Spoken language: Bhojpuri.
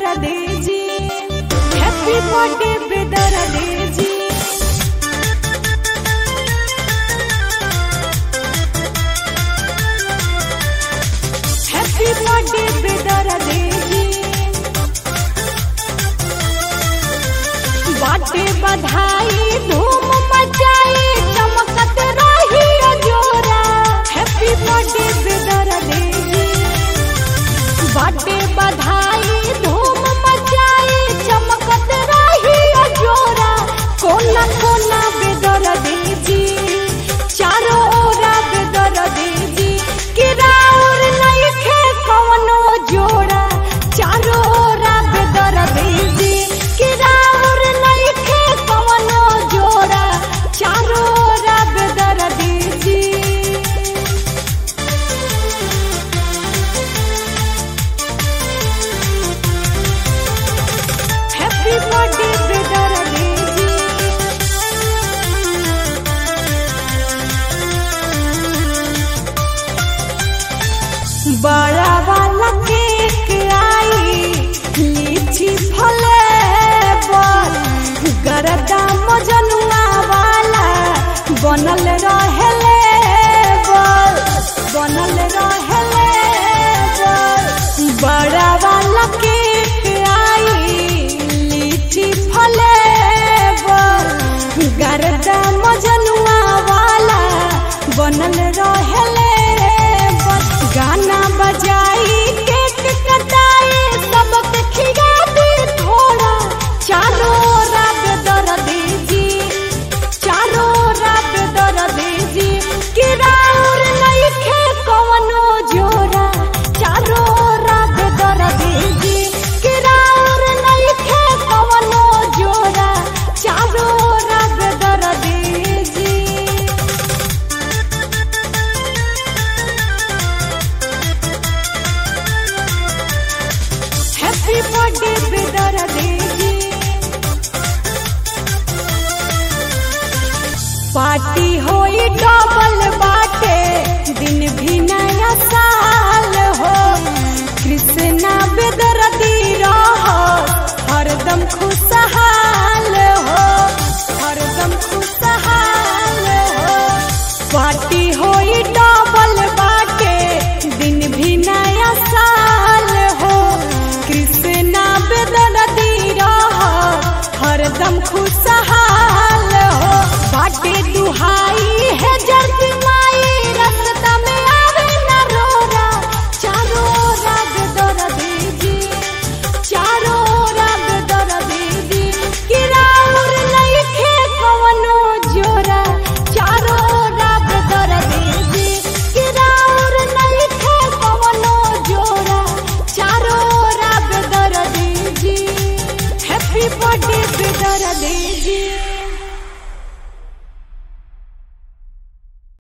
बेदर्दी जी हैप्पी बर्थडे बेदर्दी जी हैप्पी बर्थडे बेदर्दी जी बाटे बधाई धूम मचाई चमकत रही जोरा हैप्पी बर्थडे बेदर्दी जी बाटे बधाई धूम मचाई चमकत रही जोरा कोना कोना बेदर्दी जी चारों ओरा बेदर्दी जी किराउर नइखे कवनो जोड़ा चारों ओरा बेदर्दी जी किराउर नइखे कवनो जोड़ा चारों ओरा बेदर्दी जी हैप्पी बर्थडे बेदर्दी जी बड़ा वाला केक आई लीची फले बल गरदा मजनुआ वाला बनल रहेले बल बनल रहेले बल बड़ा वाला केक आई लीची फले बल गरदा मजनुआ वाला बनल रहेले बल गाना बजाई केक कटाई सबके खिया दी थोड़ा चारों रात दर्दी जी चारों रात दर्दी जी किराउर नइखे कवनो जोड़ा चारों रात दर्दी जी किराउर नइखे कवनो जोड़ा चारों रात दर्दी जी हैप्पी बर्थडे बेदर्दी जी पार्टी होई डबल बाटे दिन भी नया साल हो कृष्णा बेदर्दी रहो हरदम खुशहाल हो हरदम खुशहाल हो पार्टी होई डबल बाटे दिन भी नया साल हो कृष्णा बेदर्दी रहो हरदम खुशहाल हो बाटे दुहाई है जल्दी माई रास्ता में आवे न रोरा चारों राग दर्दी जी चारों राग दर्दी जी किराउर नइखे कवनो जोरा चारों राग दर्दी जी किराउर नइखे कवनो जोरा चारों राग दर्दी जी हैप्पी बर्थडे बेदर्दी जी